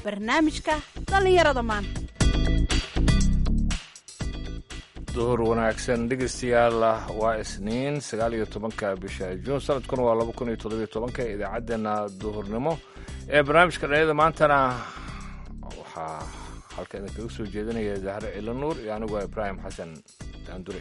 barnaamijka dhallinyarada maanta duhur wanaagsan dhegeystayaal waa isniin sagaal iyo tobanka bisha juun sanadkuna waa laba kun iyo toddobiyo tobanka idaacaddeenna duhurnimo ee barnaamijka dhalinyada maantana waxaa halka idinkaga soo jeedinaya zahre cilo nuur iyo aniguo ibraahim xasan daandure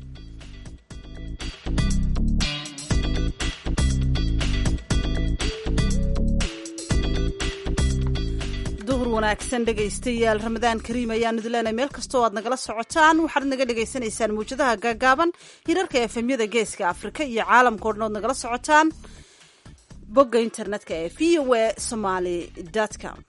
duhur wanaagsan dhegaystayaal ramadaan kariim ayaanu idileenay meel kastoo aad nagala socotaan waxaad naga dhagaysanaysaan mawjadaha gaagaaban hirarka efemyada geeska afrika iyo caalamka o dhan ood nagala socotaan bogga internetka ee v o a somaly com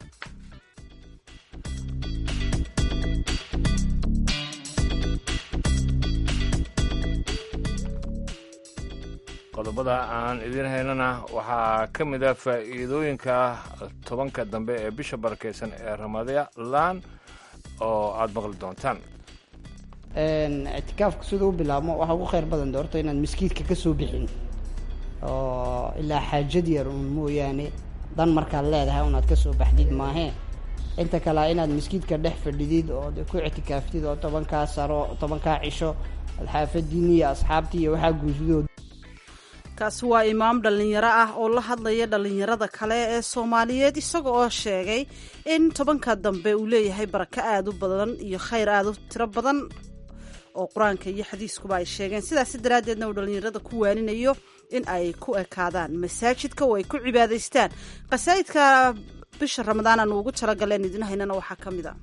qodobada aan idiin haynana waxaa ka mid ah faa'iidooyinka tobanka dambe ee bisha barakeysan ee ramadaan oo aada maqli doontaan ictikaafka siduu u bilaabmo waxaa ugu khayr badan doorto inaad maskiidka ka soo bixin oo ilaa xaajad yar uun mooyaane dan markaad leedahay unaad ka soo baxdid maahee inta kalea inaad maskiidka dhex fadhidid ood ku ictikaaftid oo tobankaa saro tobankaa cisho aad xaafadiini iyo asxaabtii iyo waxaa guusidood kaasi waa imaam dhallinyaro ah oo la hadlaya dhallinyarada kale ee soomaaliyeed isaga oo sheegay in tobanka dambe uu leeyahay barako aada u badan iyo khayr aada u tiro badan oo qur-aanka iyo xadiiskuba ay sheegeen sidaasi daraaddeedna uu dhallinyarada ku waaninayo in ay ku ekaadaan masaajidka oo ay ku cibaadaystaan qasaa'idka bisha ramadaan aanu ugu talagaleen idin haynana waxaa ka mid a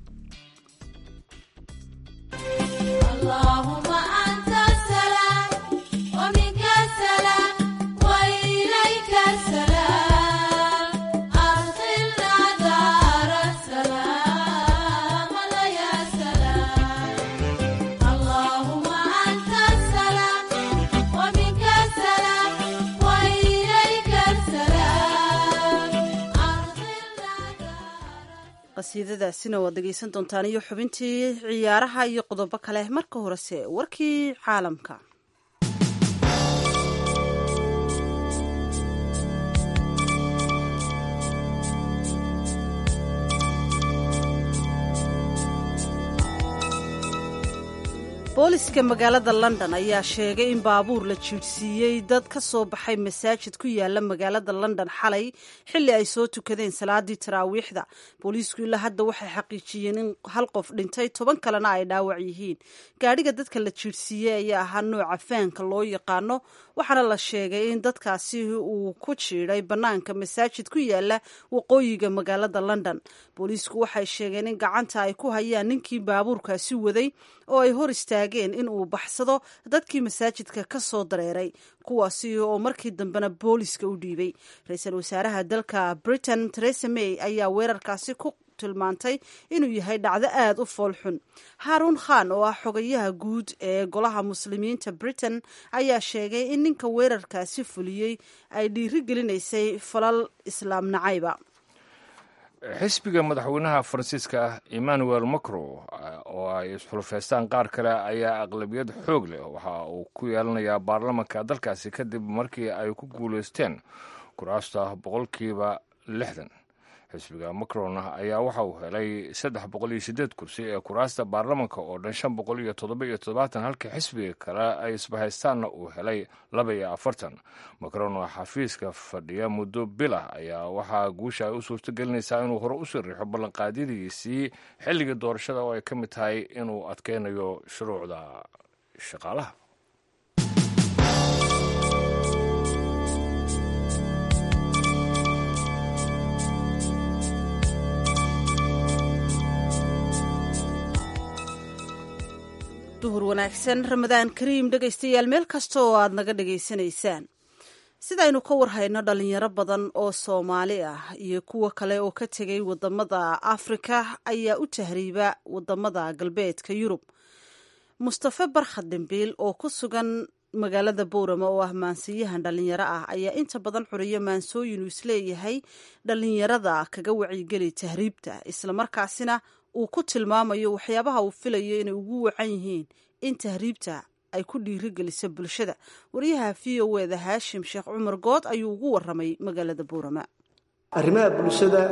qasiidadaasina waad dhegeysan doontaan iyo xubintii ciyaaraha iyo qodobo kale marka horese warkii caalamka booliska magaalada london ayaa sheegay in baabuur la jiidhsiiyey dad ka soo baxay masaajid ku yaala magaalada london xalay xilli ay soo tukadeen salaadii taraawiixda booliisku ilaa hadda waxay xaqiijiyeen in hal qof dhintay toban kalena ay dhaawac yihiin gaadhiga dadka la jiidhsiiyey ayaa ahaa nooca faanka loo yaqaano waxaana la sheegay in dadkaasi uu ku jiidhay bannaanka masaajid ku yaala waqooyiga magaalada london booliisku waxay sheegeen in gacanta ay ku hayaan ninkii baabuurkaasi waday oo ay hor istaageen in uu baxsado dadkii masaajidka ka soo dareeray kuwaasi oo markii dambena booliska u dhiibay ra-iisul wasaaraha dalka britain teresa may ayaa weerarkaasi ku tilmaantay inuu yahay dhacdo aada u foolxun haaruun khan oo ah xogayaha guud ee golaha muslimiinta britain ayaa sheegay in ninka weerarkaasi fuliyey ay dhiiri gelinaysay falal islaam nacayba xisbiga madaxweynaha faransiiska emmanuel macron oo ay isxulufeystaan qaar kale ayaa aqlabiyad xoog leh waxa uu ku yeelanayaa baarlamanka dalkaasi kadib markii ay ku guulaysteen kuraasta boqolkiiba lixdan xisbiga macron ayaa waxa uu helay saddex boqol iyo sideed kursi ee kuraasta baarlamanka oo dhan shan boqol iyo toddoba iyo toddobaatan halka xisbiga kale ay isbahaystaanna uu helay laba iyo afartan macron oo xafiiska fadhiya muddo bilah ayaa waxaa guusha ay u suurto gelinaysaa inuu hore u siriixo ballanqaadyadiisii xilligii doorashada oo ay ka mid tahay inuu adkeynayo shuruucda shaqaalaha duhur wanaagsan ramadaan kariim dhegaystayaal meel kasta oo aad naga dhegaysanaysaan sidaynu ka warhayno dhalinyaro badan oo soomaali ah iyo kuwo kale oo ka tegay wadamada afrika ayaa u tahriiba wadamada galbeedka yurub mustafe barkhad dhimbiil oo ku sugan magaalada bowrama oo ah maansiyahan dhalinyaro ah ayaa inta badan xuriyo maansooyin uu isleeyahay dhalinyarada kaga wacyigeli tahriibta islamarkaasina uu ku tilmaamayo waxyaabaha uu filayo inay ugu wacan yihiin in tahriibta ay ku dhiirigeliso bulshada wariyaha v o eda haashim sheekh cumar good ayuu ugu waramay magaalada buurama arrimaha bulshada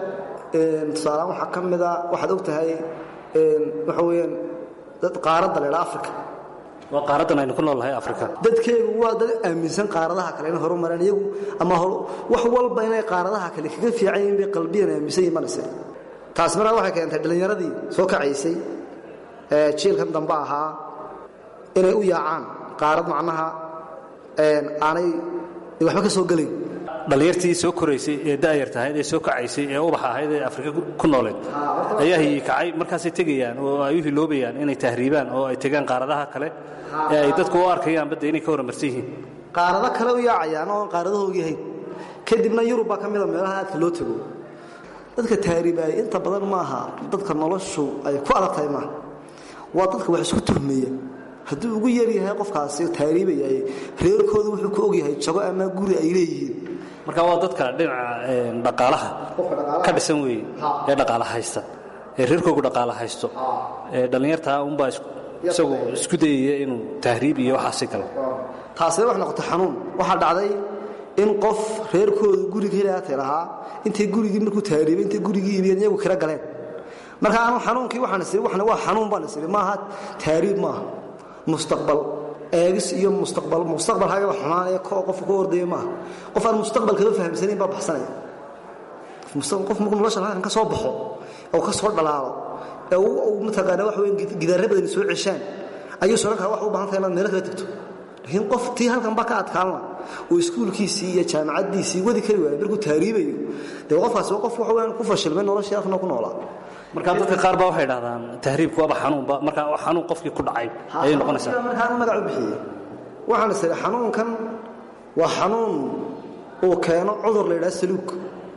tusaaleaan waxaa ka mida waxaad og tahay waxa weeyaan dad qaaradda la idhaa africa waa qaaradan aynu ku noolnahay afrika dadkeegu waa dad aaminsan qaaradaha kale inay horumareen iyagu ama wax walba inay qaaradaha kale kaga fiican yihiin bay qalbiyan aaminsan yihin manase taasi markaa waxay keentay dhallinyaradii soo kacaysay ee jiilkan dambe ahaa inay u yaacaan qaarad macnaha aanay waxba ka soo gelayn dhallinyartii soo koraysay ee da'yar tahayd ee soo kacaysay ee ubax ahayd ee afrika ku nooleed ayaa hiyii kacay markaasay tegayaan oo ay u hiloobayaan inay tahriibaan oo ay tegaan qaaradaha kale ee ay dadku u arkayaan badda inay ka horumarsan yihiin qaarado kale u yaacayaan oo aan qaaradahoogii ahayn kadibna yurub baa ka mida meelaha aadka loo tago dadka tahriibaaya inta badan maaha dadka noloshu ay ku adag tahay maaha waa dadka wax isku tuhmaya hadduu ugu yaryahay qofkaasi taariibaya reerkooda wuxuu ku ogyahay jago ama guri ay leeyihiin marka waa dadka dhinaca dhaqaalaha ka dhisan weeye ee dhaqaala haysta ee reerkoogu dhaqaala haysto ee dhallinyartaa unbaa isagu isku dayaya inuu tahriib iyo waxaasi galo taasina wax noqotay xanuun waxaa dhacday in qof reerkoodu guriga helaatay lahaa intay gurigii markuu tahriibay intay gurigii iibiyeen iyagu kira galeen marka anu xanuunkii waxaan isiri waxna waa xanuun baan isiri maaha tahriib maaha mustaqbal eegis iyo mustaqbal mustaqbalkaaga xumaanaya koo qofka ku ordaya maaha qof aan mustaqbalkaba fahamsanayn baa baxsanaya qof markuu nolosha halkan ka soo baxo oo ka soo dhalaalo ee uu mataqaana wax weyn gidaarra badan soo ceshaan ayuu soran karaa wax u baahan tahay inaad meelo kala tagto laakiin qof tii halkan ba ka adkaanla oo iskuulkiisii iyo jaamacaddiisii wadi kari waayay markuu taariibayo dee qofkaasi waa qof wax weyn ku fashilmay noloshii halkan ku noolaa marka dadka qaar baa waxay dhahdaan tahriibku waaba xanuunba marka xanuun qofkii ku dhacay ayay noqonaysaa markaan magac u bixiyey waxaan is idhi xanuunkan waa xanuun uu keeno cudur la yidhaha saluug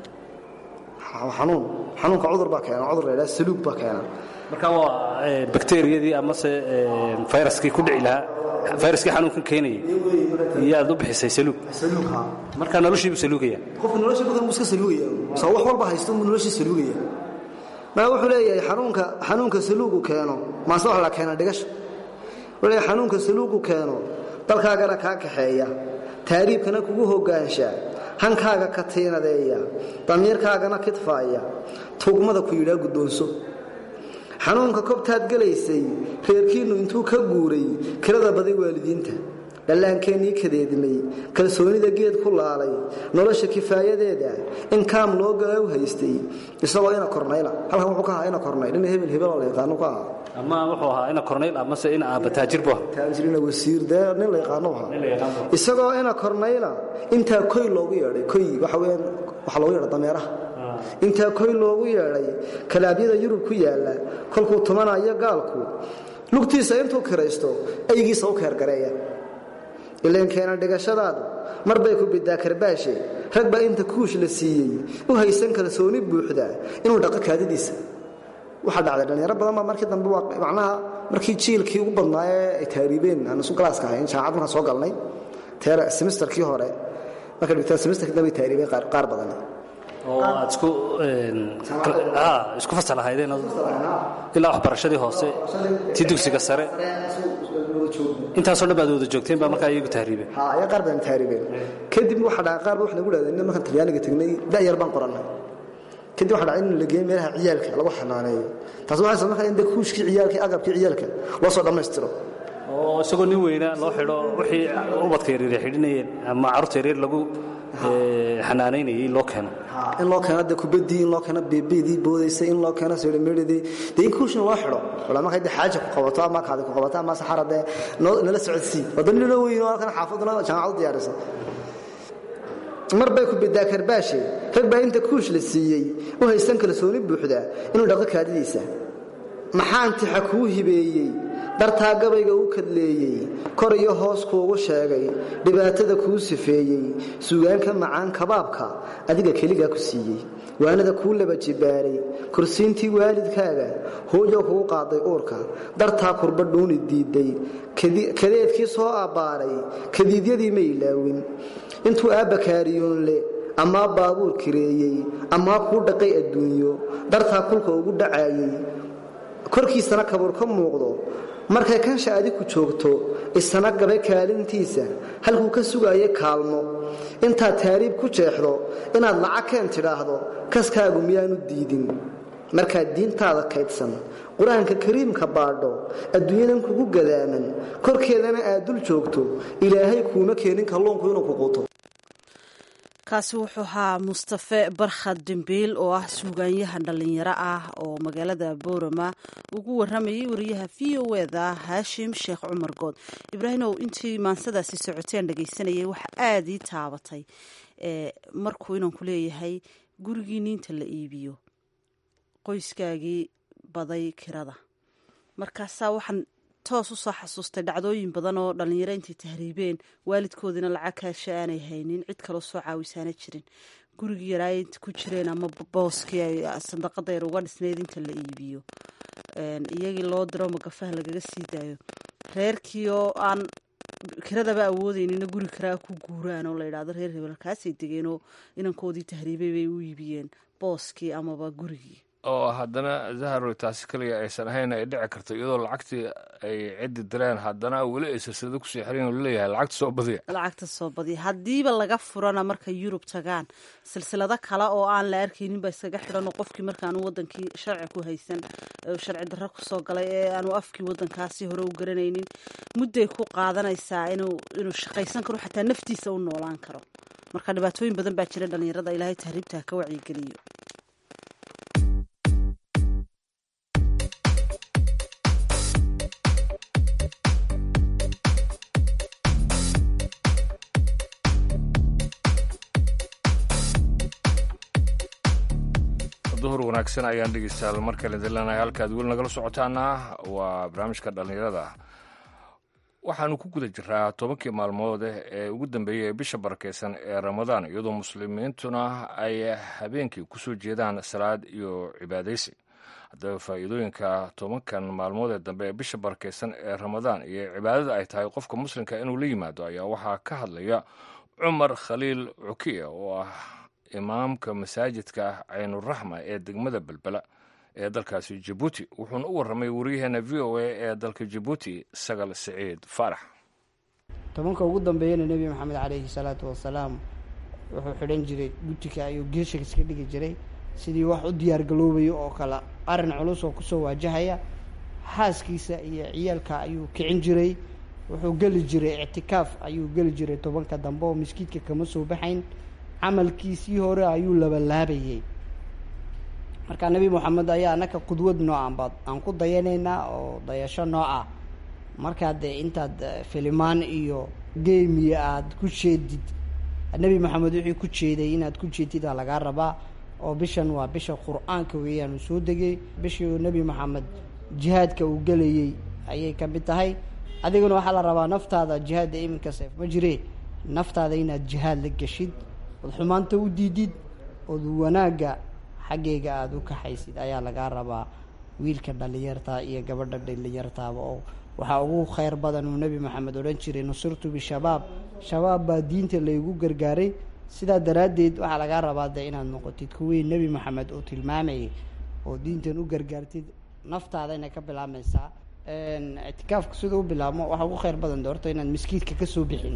xanuun xanuunka cudur baa keena cudur la yidhaha saluug baa keena marka waa bakteeriyadii amase fayraskii ku dhici lahaa fayraskii xanuunkan keenayay iyaad u bixisay saluug saluug ha marka noloshiibuu saluugaya qofka noloshii bukan buu iska saluugaya soo wax walba haysto buu noloshii saluugaya marka wuxuu leeyahay xanuunka xanuunka saluugu keeno maase wax la keena dhigasha wuxuu leeyahay xanuunka saluugu keeno dalkaagana kaa kaxeeya taariibkana kugu hogaansha hankaaga ka tiinadeeya damiirkaagana kidfaaya tugmada ku yidhaa guddoonso xanuunka kobtaad gelaysay reerkiinnu intuu ka guuray kirada baday waalidiinta dhallaankeenii kadeedmay kalsoonida geed ku laalay nolosha kifaayadeeda in kaam loo gala u haystay isagoo ina kornayla halkan wuxuu ka ahaa ina kornayl ina hebel hebeloo la yaqaano ka ahaa ama wuxuu ahaa ina kornayl amase ina aaba taajir bu taajirina wasiir dee nin la yaqaano ahaa isagoo ina kornayla intaa koy loogu yeedhay koy waxa weeyaan waxa loogu yeedha dameeraha intaa koy loogu yeedhay kalaabyada yurub ku yaalla kolkuu tumanayo gaalku lugtiisa intuu kiraysto aygiisa u keergareeya ileenkeena dhigashadaadu mar bay ku bidaa karbaashe rag baa inta kuush la siiyey u haysan kalsooni buuxda inuu dhaqo kaadadiisa waxaa dhacday dhallinyaro badan baa markii dambe macnaha markii jiilkii ugu badnaa ee ay taariibeen aan isu galaaska ahayn jaamacad markaan soo galnay teera semesterkii hore marka dhigtaan semesterkii dambe ay taariibeen qaar badan oo aad isku isku fasal ahaydeen ilaa waxbarashadii hoose tii dugsiga sare intaasoo dhan baad wada joogteen baa markaa iyagu tahriibeen ha ayaa qaar baan taariibeen kadib waxaa dhaca qaar ba wax nagu dhahdeen in markaan talyaaniga tagnay da'yar baan qorannay kadib waxaa dhacay in la geeyo meelaha ciyaalka lagu xanaaneeyo taas waxay sabab markaa in de kuushkii ciyaalka agabkii ciyaalka loo soo dhammaystiro oo isagoo nin weyna loo xidho wixii ubadka yaryar xidhinayeen ama carruurta yaryar lagu xanaanaynayay loo keeno in loo keeno de kubadii in loo keeno beebedii boodaysay in loo keeno sodhamedhadii dee in kuushin loo xidho wala markay de xaaja ku qabato ama kaadi ku qabato ama saxara dee nala socodsii wadda nilo weyn oo halkan xaafaduna jaamacad u diyaarisa mar bay ku bidaa karbaashe rag baa inta kuush la siiyey u haysan kalsooni buuxda inuu dhaqo kaadidiisa maxaan tixa kuu hibeeyey dartaa gabayga u kadleeyey kor iyo hoos kuugu sheegay dhibaatada kuu sifeeyey suugaanka macaan kabaabka adiga keligaa ku siiyey waanada kuu laba jibaaray kursiintii waalidkaaga hooyo kugu qaaday uurka dartaa kurba dhuuni diiday kadeedkii soo abbaaray kadiidyadii ma ilaawin intuu aabba kaariyoonle amaa baabuur kireeyey amaa kuu dhaqay adduunyo dartaa kulka ugu dhacaayey korkiisana kabuur ka muuqdo markay kansha adiku joogto isana gabay kaalintiisa halkuu ka sugaaya kaalmo intaad taariib ku jeexdo inaad lacag keen tidhaahdo kaskaagu miyaanu diidin markaad diintaada kaydsan qur-aanka kariimka baadho adduunyadan kugu gadaaman korkeedana aad dul joogto ilaahay kuuma keenin kalluunku inuu ku quuto kaasi wuxuu ahaa mustafe barkhad dembiil oo ah suugaanyahan dhallinyaro ah oo magaalada boorama ugu waramayay wariyaha v o eda haashim sheekh cumar good ibraahimow intii maansadaasi socoteen dhagaysanayay waxa aada ii taabatay markuu inaan ku leeyahay gurigiini inta la iibiyo qoyskaagii baday kirada markaasaa waxaan toos usoo xasuustay dhacdooyin badan oo dhallinyaro intay tahriibeen waalidkoodina lacag kaasha aanay haynin cid kaloo soo caawisaana jirin gurigii yaraa inta ku jireen ama booskii ay sandaqada yar uga dhisnayd inta la iibiyo iyagii loo diro magafaha lagaga sii daayo reerkii oo aan kiradaba awoodeynina guri karaa ku guuraan oo la yidhahdo reer hebelkaasay degeenoo inankoodii tahriibay bay u iibiyeen booskii amaba gurigii oo haddana zaharo taasi kaliya aysan ahayn ay dhici karto iyadoo lacagtii ay ciddi direen haddana weli ay silsilado kusii xiran oo laleeyahay lacagta soo badiya lacagta soo badiya haddiiba laga furana markay yurub tagaan silsilado kale oo aan la arkaynin ba iskaga xidhan oo qofkii markaanu wadankii sharci ku haysan sharci darro kusoo galay ee aanu afkii wadankaasi hore u garanaynin mudday ku qaadanaysaa inuu inuu shaqaysan karo xataa naftiisa u noolaan karo marka dhibaatooyin badan baa jira dhallinyarada ilaahay tahriibta ka wacyigeliyo duhur wanaagsan ayaan dhegeystayaal mar kale dilanahay halkaad weli nagala socotaana waa barnaamijka dhallinyarada waxaanu ku guda jiraa tobankii maalmood ee ugu dambeeyey ee bisha barakeysan ee ramadaan iyadoo muslimiintuna ay habeenkii kusoo jeedaan salaad iyo cibaadaysi haddaba faa'iidooyinka tobankan maalmood ee dambe ee bisha barakeysan ee ramadaan iyo cibaadada ay tahay qofka muslimka inuu la yimaado ayaa waxaa ka hadlaya cumar khaliil cukiya oo ah imaamka masaajidka caynuraxma ee degmada belbela ee dalkaasi jabuuti wuxuuna u warramay wariyaheena v o a ee dalka jabuuti sagal siciid faarax tobanka ugu dambeeyana nebi maxamed caleyhi salaatu wasalaam wuxuu xidhan jiray gutika ayuu geesha iska dhigi jiray sidii wax u diyaargaloobayo oo kale arrin culus oo kusoo waajahaya xaaskiisa iyo ciyaalka ayuu kicin jiray wuxuu geli jiray ictikaaf ayuu geli jiray tobanka dambe oo miskiidka kama soo baxayn camalkiisii hore ayuu labalaabayay marka nebi moxamed ayaa anaka qudwad noocanba aan ku dayanaynaa oo dayasho nooc ah markaa dee intaad filimaan iyo geemiya aada ku jeedid nebi moxamed wixii ku jeeday inaad ku jeedid aa lagaa rabaa oo bishan waa bisha qur-aanka weeyaan uu soo degay bishii nebi moxamed jihaadka uu gelayey ayay ka mid tahay adiguna waxaa la rabaa naftaada jihaadda iminka seef ma jiree naftaada inaad jihaad la geshid ood xumaanta u diidid ood wanaagga xaggayga aada u kaxaysid ayaa lagaa rabaa wiilka dhalinyarta iyo gabadha dhalinyartaaba oo waxaa ugu kheyr badan uu nebi maxamed odhan jiray nusirtu bishabaab shabaab baa diinta laygu gargaaray sidaa daraaddeed waxaa lagaa rabaa dee inaad noqotid kuwii nebi maxamed uu tilmaamayay oo diintan u gargaartid naftaada inay ka bilaabmaysaa ictikaafka sida u bilaabmo waxaa ugu kheyr badan doorto inaad miskiidka kasoo bixin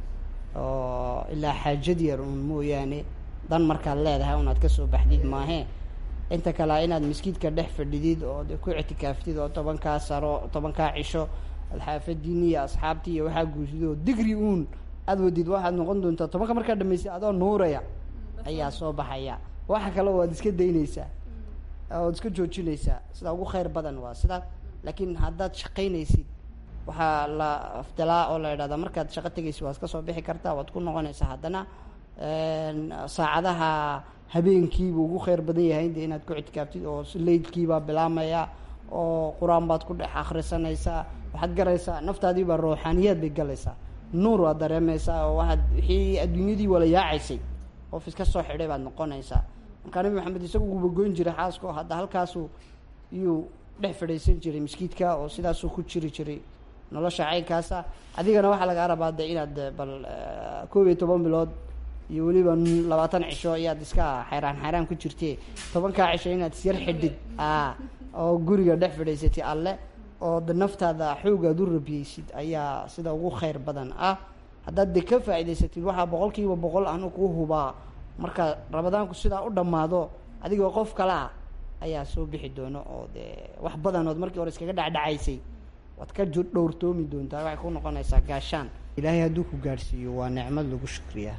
oo ilaa xaajad yar uun mooyaane dan markaad leedahay unaad kasoo baxdid maahee inta kale inaad miskiidka dhex fadhidid oo de ku ictikaaftid oo tobankaa saro tobankaa cisho aad xaafadiini iyo asxaabtii iyo waxaa guursid oo digri uun aad wadid waxaad noqon doontaa tobanka markaa dhamaysay adoo nuuraya ayaa soo baxaya waxa kale waad iska daynaysaa oad iska joojinaysaa sida ugu kheyr badan waa sidaa laakiin haddaad shaqaynaysid waxaa la afdalaa oo la idhahdaa markaad shaqo tegaysid waad ka soo bixi kartaa waad ku noqonaysaa haddana saacadaha habeenkiiba ugu kheyr badan yahay de inaad ku ictikaaftid oo leydkiibaa bilaamaya oo qur-aan baad ku dhex akhrisanaysaa waxaad garaysaa naftaadii baa ruuxaaniyaad bay galaysaa nuur waad dareemaysaa oo waxaad wixii adduunyadii wala yaacaysay qof iska soo xidhay baad noqonaysaa markaa nabi maxamed isagu uuba goyn jiray xaasko hadda halkaasu iyuu dhex fadhiisan jiray miskiidka oo sidaasuu ku jiri jiray nolosha caynkaasa adigana waxaa lagaa rabaa de inaad bal koob iyo toban bilood iyo weliba labaatan cisho ayaad iska xayraan xayraan ku jirte tobankaa cisho inaad isyar xidhid oo guriga dhex fadhiisatay alle oo de naftaada xoogaad u rabiyeysid ayaa sida ugu khayr badan ah haddaad de ka faa'idaysatid waxaa boqol kiiba boqol anu kuu hubaa marka rabadaanku sidaa u dhammaado adigoo qof kale ah ayaa soo bixi doono oo dee wax badanood markii hore iskaga dhacdhacaysay waad ka ju dhowrtoomi doontaa waxay ku noqonaysaa gaashaan ilaahay hadduu ku gaadhsiiyo waa nicmad lagu shukriyaa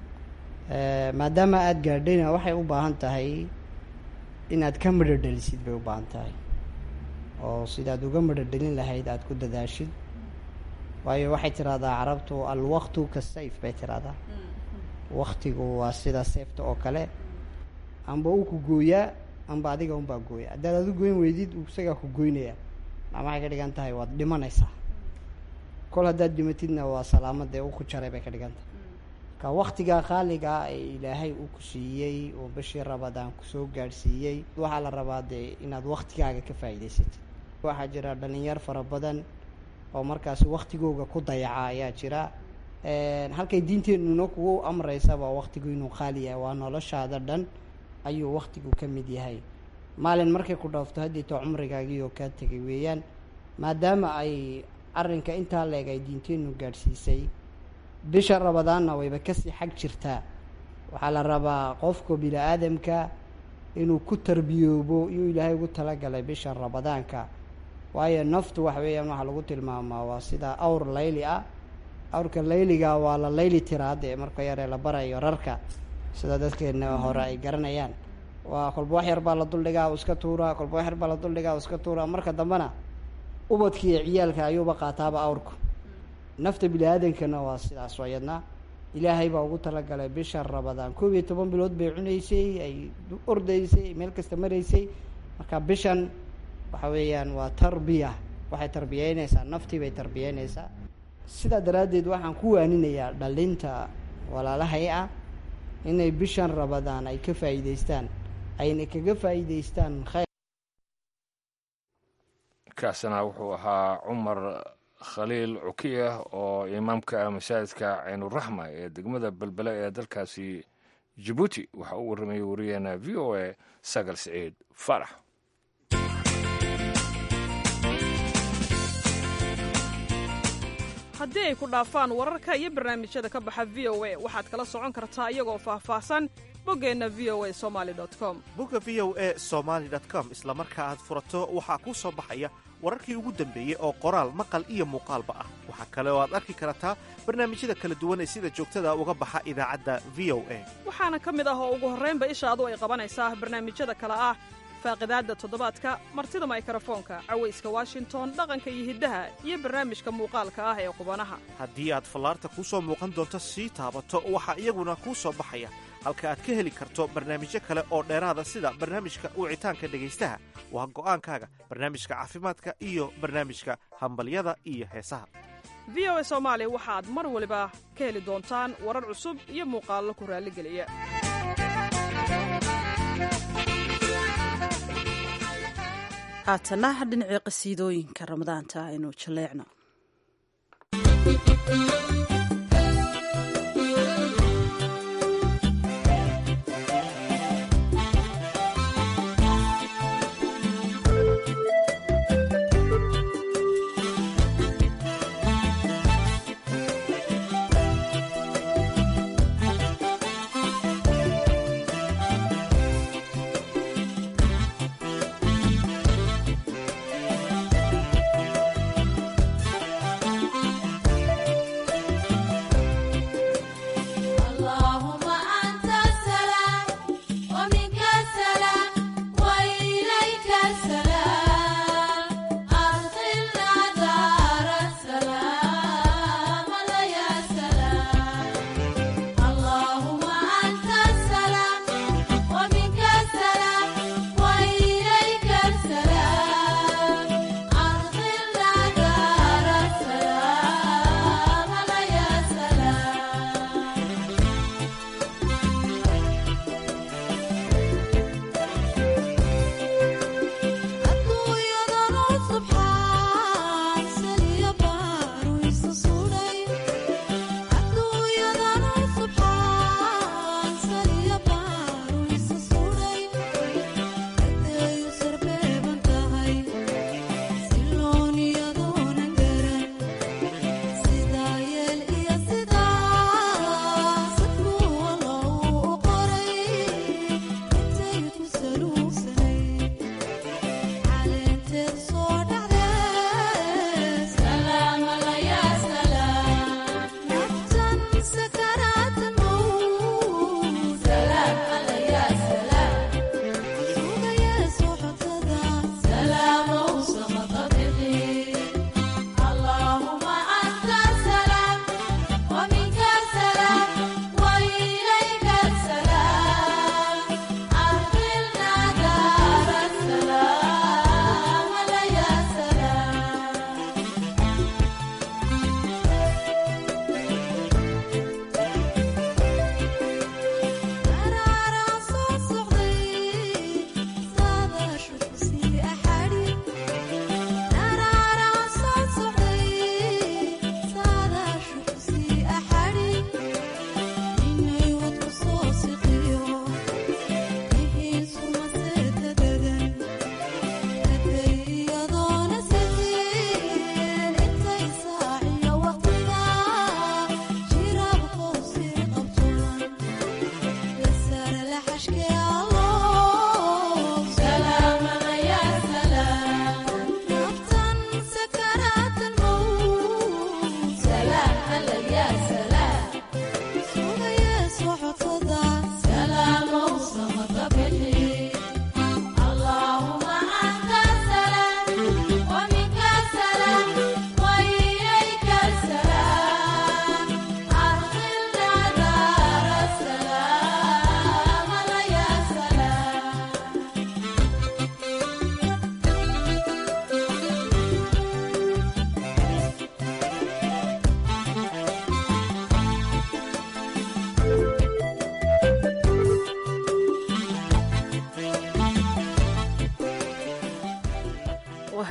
maadaama aada gaadhayna waxay u baahan tahay inaad ka midho dhalisid bay u baahan tahay oo sidaad uga midho dhalin lahayd aada ku dadaashid waayo waxay tidhahdaa carabtu alwaqtu ka sayf bay tidhahdaa waktigu waa sida seefta oo kale amba uu ku gooyaa amba adiga unbaa gooya haddaad adu goyn weydid isagaa ku goynaya maa waxay ka dhigan tahay waad dhimanaysaa kol haddaad dhimatidna waa salaamadee u ku jaray bay ka dhigan tahay marka waktigaa qaaligaa ee ilaahay uu ku siiyey oo bishii rabadaan kusoo gaadhsiiyey waxaa la rabaa dee inaad waktigaaga ka faa'iidaysatid waxaa jira dhalinyar fara badan oo markaasi waktigooga ku dayaca ayaa jira halkay diinteenuna kugu amreysaba waktigu inuu qaali yahay waa noloshaada dhan ayuu waktigu ka mid yahay maalin markay ku dhaafto haddiito cumrigaagii oo kaa tegay weeyaan maadaama ay arrinka intaa leeg ay diinteenu gaadhsiisay bisha rabadaanna wayba kasii xag jirtaa waxaa la rabaa qofka bini-aadamka inuu ku tarbiyoobo iyuu ilaahay ugu talagalay bisha rabadaanka waayo naftu waxa weeyaan waxaa lagu tilmaamaa waa sida awr layli ah awrka layliga waa la layli tiraad ee marka yaree la barayo rarka sida dadkeena hore ay garanayaan waa kolba wax yar baa la duldhigaa u iska tuuraa kolba wax yar baa la duldhigaa u iska tuuraa marka dambena ubadki iyo ciyaalka ayuuba qaataaba awrku nafta bini-aadankana waa sidaas ayadna ilaahay baa ugu talagalay bisha rabadaan koob iyo toban bilood bay cunaysay ay ordaysay meel kasta maraysay marka bishan waxa weeyaan waa tarbiya waxay tarbiyeynaysaa naftii bay tarbiyeynaysaa sidaa daraaddeed waxaan ku waaninayaa dhalinta walaalahay ah inay bishan rabadaan ay ka faa'iidaystaan ayna kaga faa'iidaystaan khayr kaasina wuxuu ahaa cumar khaliil cukiya oo imaamka masaajidka caynuraxma ee degmada belbele ee dalkaasi jabuuti waxa uu warramayay wariyaheena v o a sagal siciid farax haddii ay ku dhaafaan wararka iyo barnaamijyada ka baxa v o a waxaad kala socon kartaa iyagoo faahfaahsan boggeenna v o a somali com bogga v o a somaali com isla marka aad furato waxaa kuu soo baxaya wararkii ugu dambeeyey oo qoraal maqal iyo muuqaalba ah waxaa kale oo aad arki kartaa barnaamijyada kala duwan ee sida joogtada uga baxa idaacadda v o a waxaana ka mid ah oo ugu horraynba ishaadu ay qabanaysaa barnaamijyada kale ah faaqidaadda toddobaadka martida maykrofoonka cawayska washington dhaqanka iyo hiddaha iyo barnaamijka muuqaalka ah ee qubanaha haddii aad fallaarta kuu soo muuqan doonto sii taabato waxaa iyaguna kuu soo baxaya halka aad ka heli karto barnaamijyo kale oo dheeraada sida barnaamijka wicitaanka dhegaystaha waa go'aankaaga barnaamijka caafimaadka iyo barnaamijka hambalyada iyo heesaha v o a soomaali waxaad mar waliba ka heli doontaan warar cusub iyo muuqaallo ku raalligeliya haatana dhinacii qasiidooyinka ramadaanta aynu jaleecno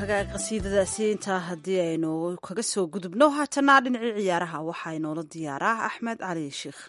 hagaag qasiidadaasi intaa haddii aynu kaga soo gudubno haatana dhinacii ciyaaraha waxaa inoola diyaaraa axmed cali sheikh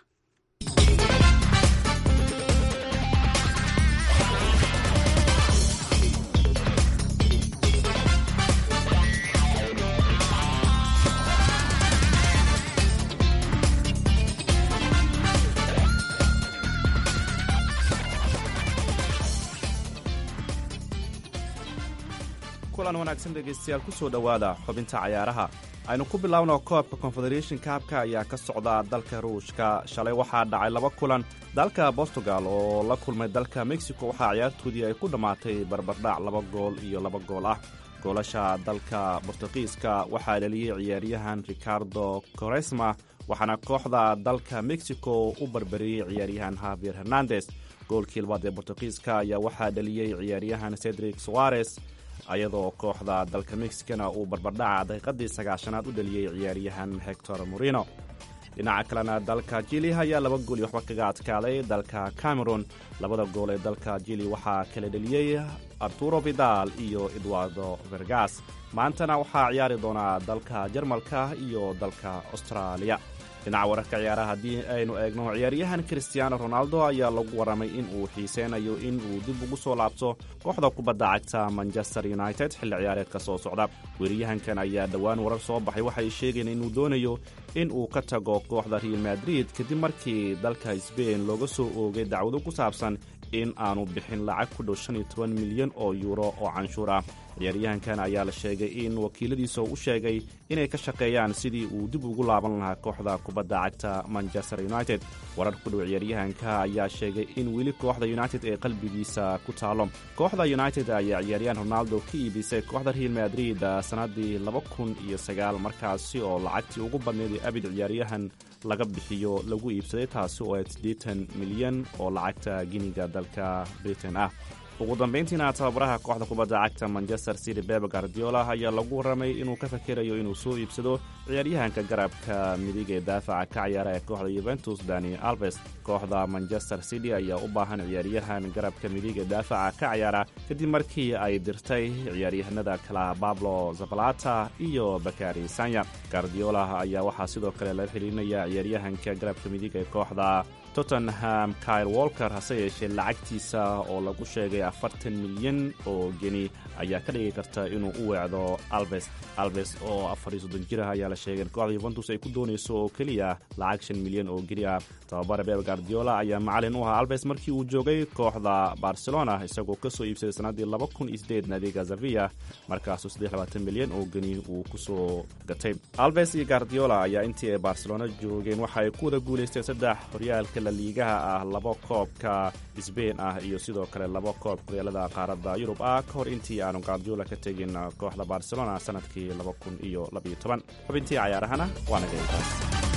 kulan wanaagsan dhegaystayaal ku soo dhowaada xubinta cayaaraha aynu ku bilaabno koobka confederation kaabka ayaa ka socda dalka ruushka shalay waxaa dhacay laba kulan dalka portugal oo la kulmay dalka mexico waxaa ciyaartoodii ay ku dhammaatay barbardhac laba gool iyo laba gool ah goolasha dalka bortugiiska waxaa dheliyey ciyaaryahan ricardo koresma waxaana kooxda dalka mexico u barbariyey ciyaaryahan havier hernandes goolkii labaad ee bortugiiska ayaa waxaa dheliyey ciyaaryahan cedric soares ayadoo kooxda dalka mexicana uu barbardhaca daqiiqadii sagaashanaad u dheliyey ciyaaryahan hector morino dhinaca kalena dalka jili ayaa laba gool iyo waxba kaga adkaaday dalka cameron labada gool ee dalka jili waxaa kala dheliyey arturo vidal iyo edwardo vergas maantana waxaa ciyaari doonaa dalka jarmalka iyo dalka austraaliya dhinaca wararka ciyaaraha haddii aynu eegno ciyaaryahan christiano ronaldo ayaa lagu warramay in uu xiiseynayo in uu dib ugu soo laabto kooxda kubadda cagta manchester united xilli ciyaareedka soo socda weeriyahankan ayaa dhowaan warar soo baxay waxay sheegeen inuu doonayo in uu ka tago kooxda real madrid kadib markii dalka sbain looga soo oogay dacwado ku saabsan in aanu bixin lacag ku dhow shan iyo toban milyan oo yuuro oo canshuur ah ciyaaryahankan ayaa la sheegay in wakiiladiisa u sheegay inay ka shaqeeyaan sidii uu dib ugu laaban lahaa kooxda kubadda cagta manchester united warar ku dhow ciyaaryahanka ayaa sheegay in weli kooxda united ee qalbigiisa ku taalo kooxda united ayaa ciyaaryahan ronaldo ka iibisay kooxda real madrid sannadii laba kun iyo sagaal markaasi oo lacagtii ugu badneed ee abid ciyaaryahan laga bixiyo lagu iibsaday taasi oo siddeetan milyan oo lacagta giniga dalka britain ah ugu dambayntiina tababaraha kooxda kubadda cagta manchester city bebe guardiola ayaa lagu warramay inuu ka fakerayo inuu soo iibsado ciyaaryahanka garabka midig ee daafaca ka ciyaara ee kooxda yuventus dani alves kooxda manchester city ayaa u baahan ciyaaryahan garabka midig ee daafaca ka ciyaara kadib markii ay dirtay ciyaaryahanada kala bablo zabalata iyo bakari sanya guardiola ayaa waxaa sidoo kale laga xiriirinaya ciyaaryahanka garabka midig ee kooxda tottenham kyle walker hase yeeshee lacagtiisa oo lagu sheegay afartan milyan oo geni ayaa ka dhigi karta inuu u weecdo alves alves oo afar iyo soddon jir ah ayaa la sheegay in kooxda yuventus ay ku doonayso oo keliya lacag shan milyan oo geni ah tababare bebe guardiola ayaa macalin u ahaa alves markii uu joogay kooxda barcelona isagoo ka soo iibsaday sannaddii laba kun iyo sideed naadiga zavia markaasuu saddex labaatan milyan oo geni uu ku soo gatay alves iyo guardiola ayaa intii ay barcelona joogeen waxa ay ku wada guulaysteen saddex horyaalka laliigaha ah laba koobka sbain ah iyo sidoo kale laba koob horyaalada qaaradda yurub ah ka hor intii aanu guardiola ka tegin kooxda barcelona sanadkii laba kun iyo labaiyo toban xubintii cayaarahana waa naga intaas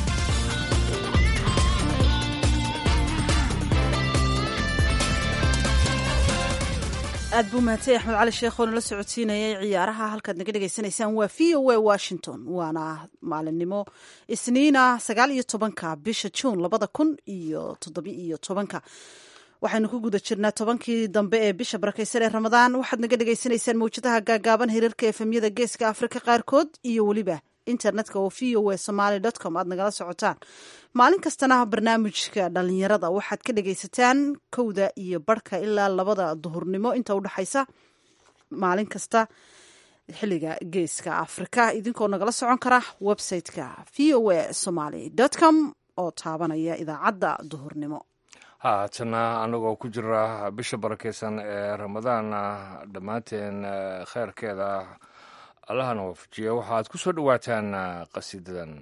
aad buu mahadsan axmed cali sheekh oo nala socodsiinayay ciyaaraha halkaad naga dhegaysanaysaan waa v o a washington waana maalinimo isniina sagaal iyo tobanka bisha juun labada kun iyo toddobi iyo tobanka waxaynu ku guda jirnaa tobankii dambe ee bisha barakaysan ee ramadaan waxaad naga dhegaysanaysaan mawjadaha gaagaaban hirarka efemyada geeska afrika qaarkood iyo weliba internetka oo v o a somaly com aad nagala socotaan maalin kastana barnaamijka dhalinyarada waxaad ka dhegaysataan kowda iyo barhka ilaa labada duhurnimo inta udhexaysa maalin kasta xiliga geeska afrika idinkoo nagala socon kara website-ka v o a somaly com oo taabanaya idaacadda duhurnimo haatana anagoo ku jira bisha barakeysan ee ramadaan dhammaanteen kheyrkeeda allahana waafajiya waxaad ku soo dhowaataan qasiidadan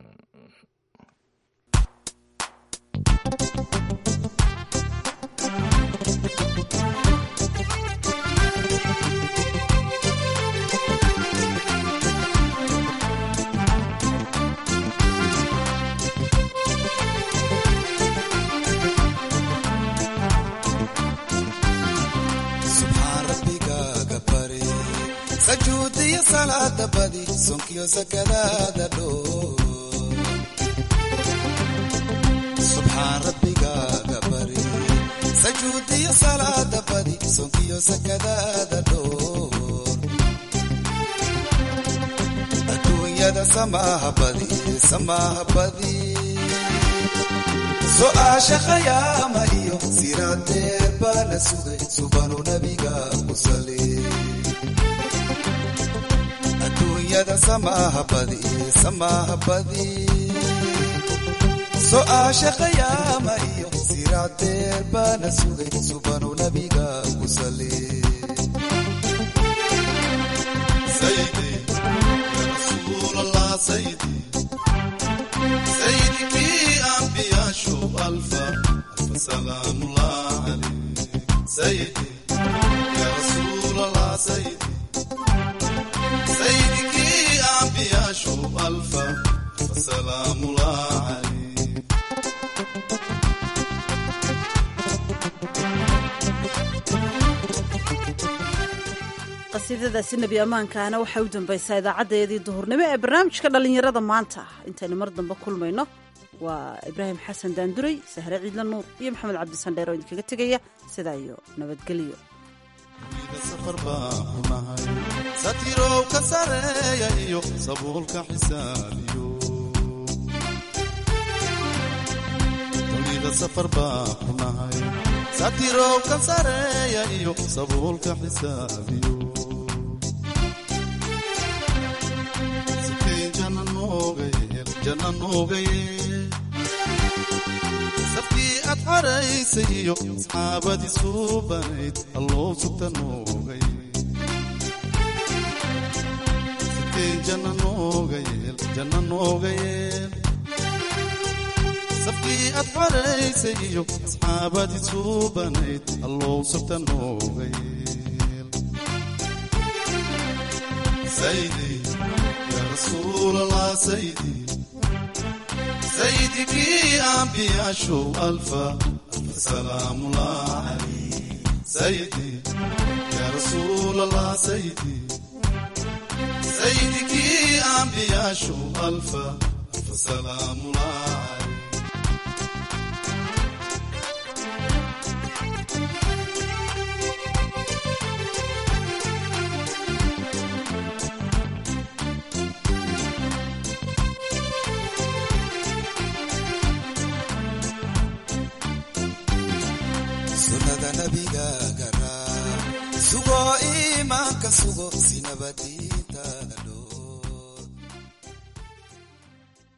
sajuudiyo salaada badi sonkiyo sakadaada dhoo subxaan rabbigaaga bari sajuudiyo salaada badi sonkiyo sakadaada dhoor adduunyada samaaha badi samaaha badi su'aasha khayaama iyo siraadeer baa la sugay subanu nabiga ku sali adduunyada samaaha badi samaaha badi su'aasha khayaama iyo siraadeer baa la sugay subanu nabiga ku sali سيدي يا رسول الله سيدي سيدك أنبياء شوف ألفا ألف سلام الله عليك سيدي يا رسول الله سيدي سيدك أنبياء شوف ألفا ألف سلام الله عليك qasiidadaasi nebi ammaankaana waxay u dambaysaa idaacadeedii duhurnimo ee barnaamijka dhallinyarada maanta intaynu mar dambe kulmayno waa ibraahim xasan daanduray sahre ciidla nuur iyo maxamed cabdisandheer oo idinkaga tegaya sidaa iyo nabadgelyo safar baan ku nahay satirow ka sareeya iyo sabuulka xisaabiyo dunida safar baan ku nahay satirow ka sareeya iyo sabuulka xisaabiyo sikay jana noogayeel jana noogayeel safkii aad xaraysay iyo asxaabadii suubanayd alloo sugta noogay sikay jana noogayeel jana noogayeel safkii aad xaraysay iyo asxaabadii suubanayd alloo sugta noogayeel saydi yaa rasuulallah saydi سيدك أنبياء شو ألفا ألف سلام الله عليك سيدي يا رسول الله سيدي سيدك أنبياء شو ألفا ألف سلام الله عليك sunnada nabiga garaa sugo iimaanka sugo si nabadii